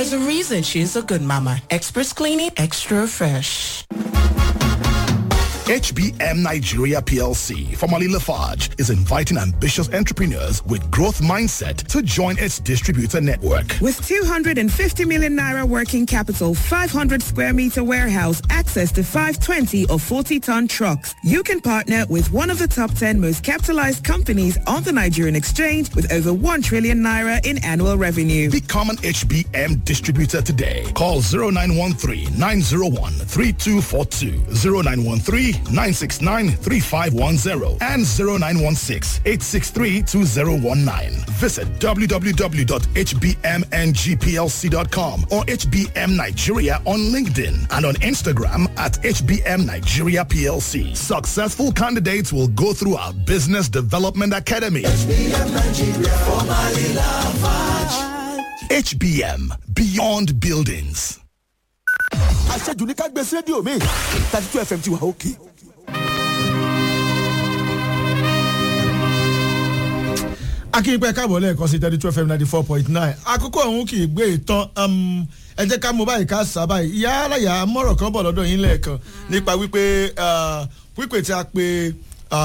There's a reason she's a good mama. Express cleaning, extra fresh. HBM Nigeria PLC, formerly Lafarge, is inviting ambitious entrepreneurs with growth mindset to join its distributor network. With 250 million naira working capital, 500 square meter warehouse, access to 520 or 40 ton trucks, you can partner with one of the top 10 most capitalized companies on the Nigerian exchange with over 1 trillion naira in annual revenue. Become an HBM distributor today. Call 0913 901 3242, 0913 969 3510, and 0916 863 2019. Visit www.hbmngplc.com or HBM Nigeria on LinkedIn and on Instagram at HBM Nigeria PLC. Successful candidates will go through our Business Development Academy. HBM Nigeria, formerly Lafarge. HBM, Beyond Buildings. àṣejù ní ká gbé sí rédíò mi thirty two fm ti wà òkè. akínpẹ́ káàbọ̀ lẹ́ẹ̀kan sí thirty two fm ninety four point nine àkókò ọ̀hún kì í gbé ìtàn ẹ jẹ́ ká mọ báyìí ká sá báyìí ìyá aláya mọ̀rọ̀ kan bọ̀ lọ́dọ̀ yín lẹ́ẹ̀kan nípa wípé wípé tí a pe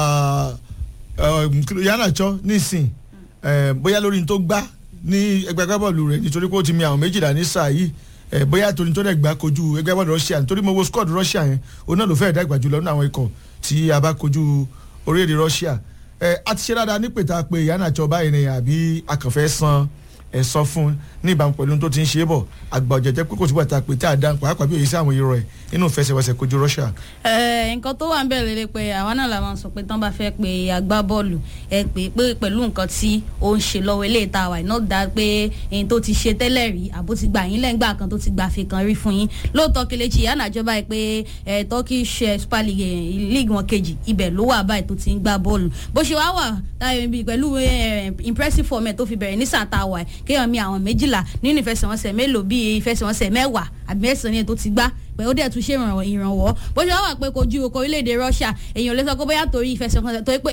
yánàjọ́ nísìn bóyá lórí tó gbá ní ẹgbẹ́ agbábọ́ọ̀lù rẹ̀ nítorí pé ó ti mi àwọn méjìlá ní sáà yìí bóyá torí tó dẹ̀ gbá kojú ẹgbẹ́ agbábọ́ọ̀lù Russia nítorí mo wo squad Russia yẹn òun náà ló fẹ́ẹ̀ dàgbà jùlọ nínú àwọn ikọ̀ tí a bá kojú orílẹ̀-èdè Russia ẹ a ti ṣe dáadáa ní pèta pé ìyá náà jọba ènìyàn àbí akànfẹ́ san ẹ̀sán fún ní ìbámu pẹ̀lú tó ti ń ṣe é bọ̀ àgbà ọ̀jẹ̀jẹ̀ pé kò túbọ̀ ta pé tá a dá pàápàá bí òye sí àwọn irọ́ ẹ̀ nínú ìfẹsẹ̀wọnsẹ̀ kojú Russia. ẹ nǹkan tó wà ń bẹ̀rẹ̀ lè pé àwa náà la máa sọ pé tán bá fẹ́ pe agbábọ́ọ̀lù ẹ pé pé pẹ̀lú nǹkan tí ó ń ṣe lọ́wọ́ ilé ìta wa iná dá pé ẹni tó ti ṣe tẹ́lẹ̀ rí àbó ti gbà yín lẹ́ngbà kan tó ti gbà fi kan rí fún yín lóòótọ́ Kelechi ìyá nàjọba ẹ pé ẹ Turkish Super League league wọn kejì ibẹ̀ ló wà báyìí tó ti ń gbá bọ́ọ̀lù bó ṣe wá wà pẹ̀lú impressive format tó fi bẹ̀rẹ̀ ní sàtàwà kéèyàn mi àwọn méjìlá nínú ìfẹsẹ̀wọnsẹ̀ mélòó bíi ìfẹsẹ̀wọnsẹ̀ mẹ́wàá àbí mẹ́sàn-án ní ètò ti gbá pé ó dẹ̀ tún ṣe ìrànwọ́ bó ṣe wá wà pé kojú oko orílẹ̀-èdè Russia èèyàn lè sọ pé bóyá torí ìfẹsẹ̀wọnsẹ̀ tó pé